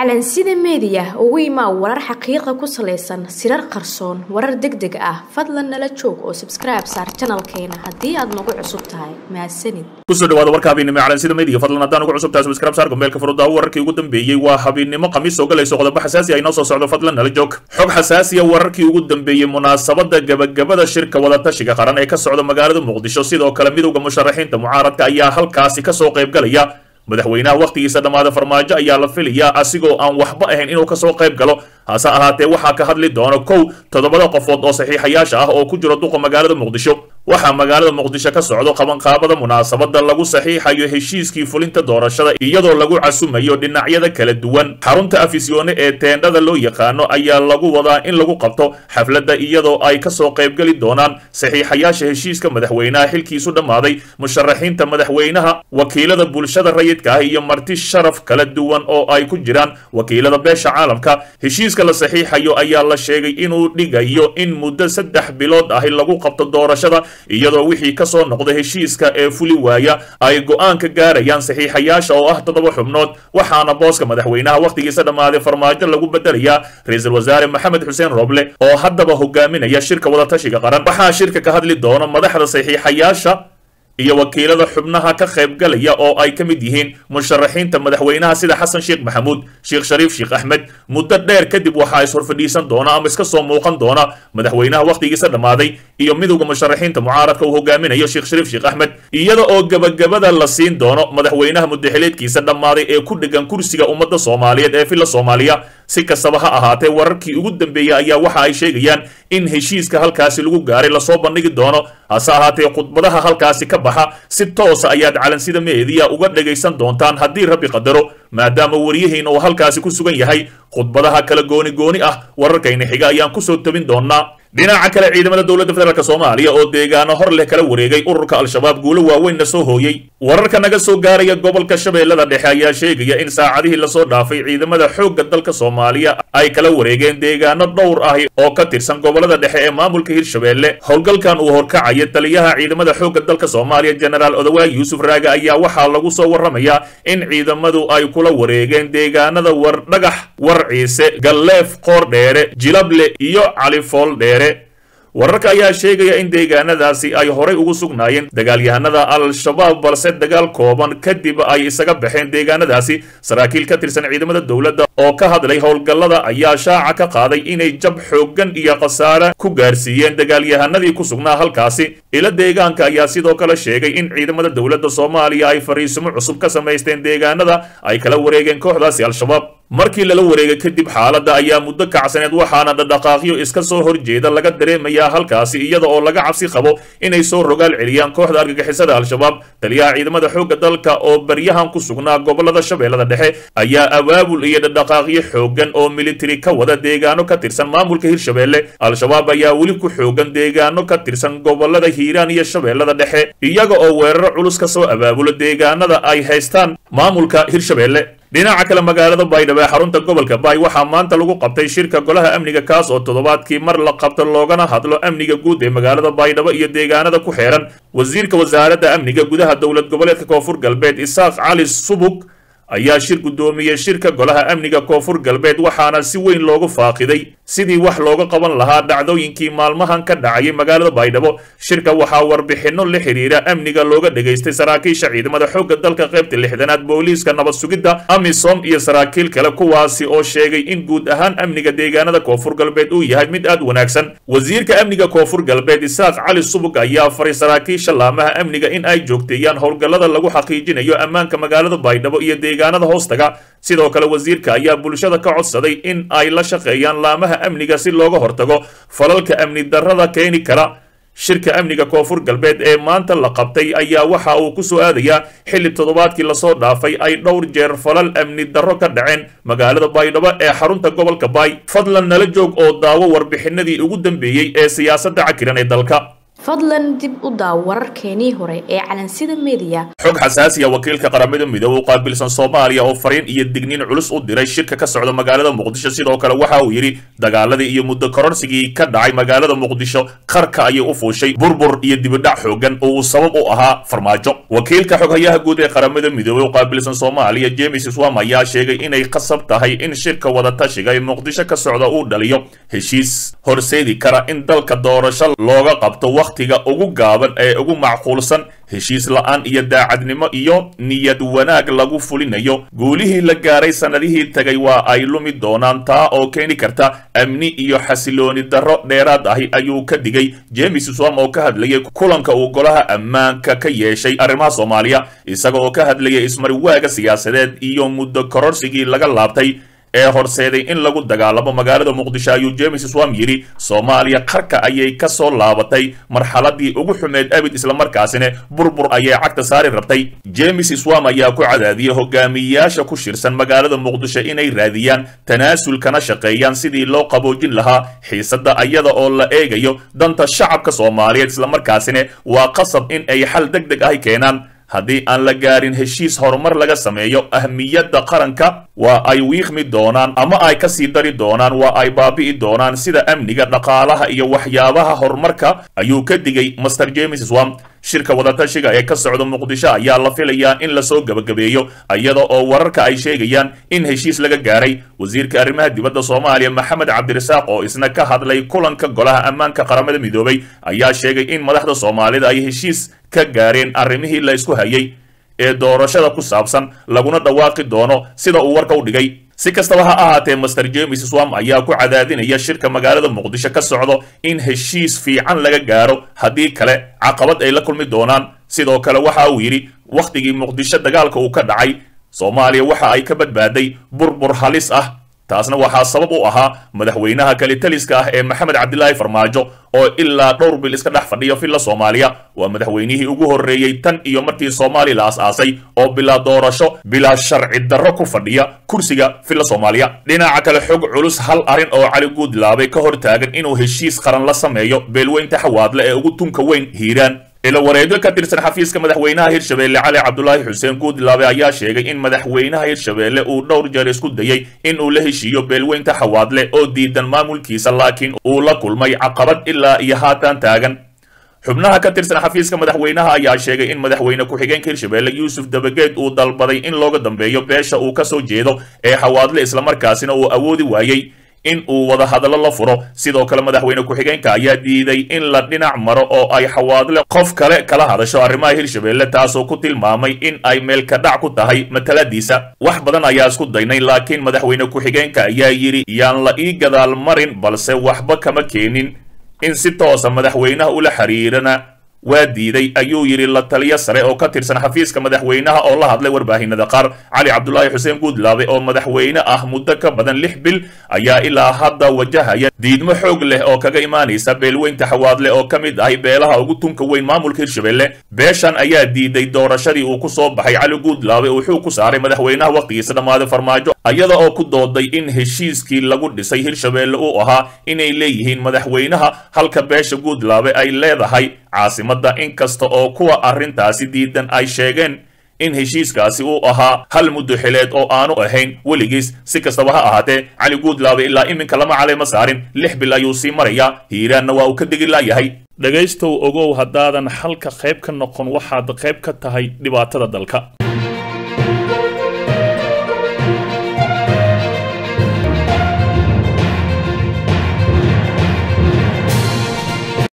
calansida meediya ugu imaa warar xaqiiqa ku salaysan sirar qarsoon warar deg deg ah fadlan nala joog oo sabskribe saar janalkeena haddii aad nagu cusub tahay mahadsanid kusoo dhawaada warka habeennimo ee calansida meediya fadlan haddaan ugu cusub tahay subscribe saar gombeelka furudaawo wararkii ugu dambeeyey waa habeennimo khamiis soo galayso qodobo xasaasi ah inoo soo socdo fadlan nala joog xog xasaasiya wararkii ugu dambeeyey munaasabada gabagabada shirka wadatashiga qaran ee ka socda magaalada muqdisho sidoo kale midowda musharaxiinta mucaaradka ayaa halkaasi kasoo qaybgalaya madaxweynaha wakhtigiisa dhammaada farmaajo ayaa la filayaa asigoo aan waxba ahayn inuu kasoo qayb galo hase ahaatee waxaa ka hadli doona kow toddobada qofood oo saxiixayaasha ah oo ku jiro duqa magaalada muqdisho waxaa magaalada muqdisho ka socdo qabanqaabada munaasabada lagu saxiixayo heshiiskii fulinta doorashada iyadoo lagu casumayo dhinacyada kala duwan xarunta afisyoone ee teendhada loo yaqaano ayaa lagu wadaa in lagu qabto xafladda iyadoo ay kasoo qaybgeli doonaan saxiixayaasha heshiiska madaxweynaha xilkiisu dhammaaday musharaxiinta madaxweynaha wakiilada bulshada rayidka ah iyo marti sharaf kala duwan oo ay ku jiraan wakiilada beesha caalamka heshiiska la saxiixayo ayaa la sheegay inuu dhigayo in muddo saddex bilood ahi lagu qabto doorashada iyadoo wixii kasoo noqda heshiiska ee fuli waaya ay go-aan ka gaarayaan saxiixayaasha oo ah toddoba xubnood waxaana booska madaxweynaha wakhtigiisa dhammaaday farmaajo lagu bedelayaa ra-iisul wasaare maxamed xuseen roble oo haddaba hogaaminaya shirka wadatashiga qaran waxaa shirka ka hadli doona madaxda saxiixayaasha iyo wakiilada xubnaha ka qaybgalaya oo ay ka mid yihiin musharaxiinta madaxweynaha sida xasan sheekh maxamuud sheekh shariif sheekh axmed muddo dheer kadib waxaa is-horfadhiisan doona ama iska soo muuqan doona madaxweynaha wakhtigiisa dhammaaday iyo midowda musharaxiinta mucaaradka uu hogaaminayo sheekh shariif sheekh axmed iyada oo gebagabada la siin doono madaxweynaha mudaxileedkiisa dhammaaday ee ku dhegan kursiga ummadda soomaaliyeed ee villa soomaaliya si kastaba ha ahaatee wararkii ugu dambeeyey ayaa waxa ay sheegayaan in heshiiska halkaasi lagu gaaray lasoo bandhigi doono hase ahaatee khudbadaha halkaasi ka baxa si toosa ayaad calansida meediya uga dhagaysan doontaan haddii rabbi qadaro maadaama waryihiina uu halkaasi ku sugan yahay khudbadaha kala gooni gooni ah wararkayna xiga ayaan kusoo tabin doonaa dhinaca kale ciidamada dowladda federaalk soomaaliya oo deegaano hor leh kala wareegay ururka al-shabaab guulo waaweynna soo hooyey wararka naga soo gaaraya gobolka shabeellada dhexe ayaa sheegaya in saacadihii lasoo dhaafay ciidamada xoogga dalka soomaaliya ay kala wareegeen deegaano dhowr ah oo ka tirsan gobolada dhexe ee maamulka hirshabeelle howlgalkan uu horkacaya taliyaha ciidamada xoogga dalka soomaaliya jenaraal odawaay yuusuf raage ayaa waxaa lagu soo warramayaa in ciidamadu ay kula wareegeen deegaanada war dhagax war ciise galleef qoor dheere jilable iyo califool dheere wararka ayaa sheegaya in deegaanadaasi ay horay ugu sugnaayeen dagaalyahanada al-shabaab balse dagaal kooban kadib ay isaga baxeen deegaanadaasi saraakiil ka tirsan ciidamada dowladda oo ka hadlay howlgallada ayaa shaaca ka qaaday inay jab xooggan iyo khasaare ku gaarsiiyeen dagaalyahanadii ku sugnaa halkaasi ila deegaanka ayaa sidoo kale sheegay in ciidamada dowladda soomaaliya ay fariisimo cusub ka samaysteen deegaanada ay kala wareegeen kooxdaasi al-shabaab markii lala wareegay kadib xaaladda ayaa muddo kacsaneed waxaana dhadhaqaaqyo iska soo horjeeda laga dareemayaa halkaasi iyada oo laga cabsi qabo inay soo rogaal celiyaan kooxda argagixisada al-shabaab taliyaha ciidamada xoogga dalka oo baryahan ku sugnaa gobolada shabeellada dhexe ayaa abaabul iyo dhadhaqaaqyo xooggan oo militari ka wada deegaano ka tirsan maamulka hirshabeelle al-shabaab ayaa weli ku xoogan deegaano ka tirsan gobolada hiiraan iyo shabeellada dhexe iyaga oo weeraro culus ka soo abaabulo deegaanada ay haystaan maamulka hirshabeelle dhinaca kale magaalada baydhabo ee xarunta gobolka baay waxaa maanta lagu qabtay shirka golaha amniga kaas oo toddobaadkii mar la qabto loogana hadlo amniga guud ee magaalada baydhabo iyo deegaanada ku xeeran wasiirka wasaaradda amniga gudaha dowlad goboleedka koonfur galbeed isaaq cali subug ayaa shir guddoomiyey shirka golaha amniga koonfur galbeed waxaana si weyn loogu faaqiday sidii wax looga qaban lahaa dhacdooyinkii maalmahan ka dhacayay magaalada baydhabo shirka waxaa warbixinno la xidhiira amniga looga dhegaystay saraakiisha ciidamada xoogga dalka qaybta lixdanaad booliiska nabad sugidda amisom iyo saraakiil kale kuwaasi oo sheegay in guud ahaan amniga deegaanada koonfur galbeed uu yahay mid aad wanaagsan wasiirka amniga koonfur galbeed isaaq cali subug ayaa faray saraakiisha laamaha amniga in ay joogteeyaan howlgallada lagu xaqiijinayo ammaanka magaalada baydhabo iyo deegaanada hoostaga sidoo kale wasiirka ayaa bulshada ka codsaday in ay la shaqeeyaan laamaha amniga si looga hortago falalka amni darrada keeni kara shirka amniga koonfur galbeed ee maanta la qabtay ayaa waxa uu ku soo aadayaa xilli toddobaadkii lasoo dhaafay ay dhowr jeer falal amni darro ka dhaceen magaalada baydhabo ee xarunta gobolka baay fadlan nala joog oo daawo warbixinadii ugu dambeeyey ee siyaasadda cakiran ee dalka fadlan dib u daaw wararkeenii hore ee calansida meediya xog xasaasiya wakiilka qaramada midoobe u qaabilsan soomaaliya oo fariin iyo digniin culus u diray shirka ka socda magaalada muqdisho sidoo kale waxa uu yidhi dagaaladii iyo muddo kororsigii ka dhacay magaalada muqdisho qarka ayay u fuushay burbur iyo dibidhac xoogan oo uu sabab u ahaa farmaajo wakiilka xoghayaha guud ee qaramada midoobe u qaabilsan soomaaliya james swam ayaa sheegay inay qasab tahay in shirka wadatashiga ee muqdisho ka socda uu dhaliyo heshiis horseedi kara in dalka doorasho looga qabto wakhtiga ugu gaaban ee ugu macquulsan heshiis la-aan iyo daacadnimo iyo niyad wanaag lagu fulinayo guulihii la gaaray sannadihii tagay waa ay lumi doonaan taa oo keeni karta amni iyo xasilooni darro dheeraad ahi ayuu ka digay james swam oo ka hadlayay kulanka uu golaha ammaanka ka yeeshay arrimaha soomaaliya isaga oo ka hadlayay ismariwaaga siyaasadeed iyo muddo kororsigii laga laabtay ee horseeday in lagu dagaalamo magaalada muqdisho ayuu james swam yidhi soomaaliya qarka ayay ka soo laabatay marxaladii ugu xumeed abid islamarkaasina burbur ayay cagta saari rabtay james swam ayaa ku cadaadiyey hogaamiyayaasha ku shirsan magaalada muqdisho inay raadiyaan tanaasul kana shaqeeyaan sidii loo qaboojin lahaa xiisadda ayada oo la eegayo danta shacabka soomaaliyeed islamarkaasina waa qasab in ay xal deg deg ahi keenaan haddii aan la gaarin heshiis horumar laga sameeyo ahmiyadda qaranka waa ay wiiqmi doonaan ama ay ka sii dari doonaan waa ay baabi'i doonaan sida amniga dhaqaalaha iyo waxyaabaha horumarka ayuu ka digay master james swam shirka wadatashiga ee ka socda muqdisho ayaa la filayaa in lasoo gebagabeeyo iyada oo wararka ay sheegayaan in heshiis laga gaaray wasiirka arrimaha dibadda soomaaliya maxamed cabdirasaaq oo isna ka hadlay kulanka golaha ammaanka qaramada midoobay ayaa sheegay in madaxda soomaalida ay heshiis ka gaareen arrimihii la isku hayay ee doorashada ku saabsan laguna dhawaaqi doono sida uu warka u dhigay si kastaba ha ahaatee master james swam ayaa ku cadaadinaya shirka magaalada muqdisho ka socdo in heshiis fiican laga gaaro haddii kale caqabad ay la kulmi doonaan sidoo kale waxa uu yidhi wakhtigii muqdisho dagaalka uu ka dhacay soomaaliya waxa ay ka badbaaday burbur halis ah taasna waxaa sabab u ahaa madaxweynaha kalitaliska ah ee maxamed cabdilaahi farmaajo oo ilaa dhowr bil iska dhex fadhiya villa soomaaliya waa madaxweynihii ugu horreeyey tan iyo markii soomaaliya la as-aasay oo bilaa doorasho bilaa sharci darro ku fadhiya kursiga villa soomaaliya dhinaca kale xog culus hal arrin oo cali guudlaabay ka hor taagan inuu heshiis qaran la sameeyo beelweynta xawaadle ee ugu tunka weyn hiiraan ila wareego ka tirsan xafiiska madaxweynaha hirshabeelle cali cabdulaahi xuseen guudlaabe ayaa sheegay in madaxweynaha hirshabeelle uu dhowr jeer isku dayey in uu la heshiiyo beelweynta xawaadle oo diidan maamulkiisa laakiin uu la kulmay caqabad ilaa iyo haatan taagan xubnaha ka tirsan xafiiska madaxweynaha ayaa sheegay in madaxweyne ku-xigeenka hirshabeelle yuusuf dabageed uu dalbaday in looga dambeeyo beesha uu ka soo jeedo ee xawaadle islamarkaasina uu awoodi waayey in uu wada hadallo la furo sidoo kale madaxweyne ku-xigeenka ayaa diiday in la dhinac maro oo ay xawaadle qof kale kala hadasho arrimaha hirshabeelle taasoo ku tilmaamay in ay meelka dhac ku tahay mataladiisa wax badan ayaa isku daynay laakiin madaxweyne ku-xigeenka ayaa yidhi yaan la ii gadaal marin balse waxba kama keenin in si toosa madaxweynaha ula xiriirana waa diiday ayuu yidhi la taliyo sare oo ka tirsan xafiiska madaxweynaha oo la hadlay warbaahinada qaar cali cabdulaahi xuseen guudlaabe oo madaxweyne ah muddo ka badan lix bil ayaa ilaa hadda wajahaya diidmo xoog leh oo kaga imaanaysa beelweynta xawaadle oo ka mid ahay beelaha ugu tunka weyn maamulka hirshabeelle beeshan ayaa diiday doorashadii uu ku soo baxay cali guudlaabe wuxuu ku saaray madaxweynaha wakhtigiisa dhammaaday farmaajo iyada oo ku dooday in heshiiskii lagu dhisay hirshabeelle uu ahaa inay leeyihiin madaxweynaha halka beesha guudlaabe ay leedahay caasimadda inkasta oo kuwa arrintaasi diidan ay sheegeen in heshiiskaasi uu ahaa hal muddo xileed oo aanu ahayn weligiis si kastaba ha ahaatee cali guudlaabe ilaa iminka lama caleema saarin lix bil ayuu sii marayaa hiiraanna waa uu ka degi laayahay dhegaystow ogow haddaadan xalka qayb ka noqon waxaad qayb ka tahay dhibaatada dalka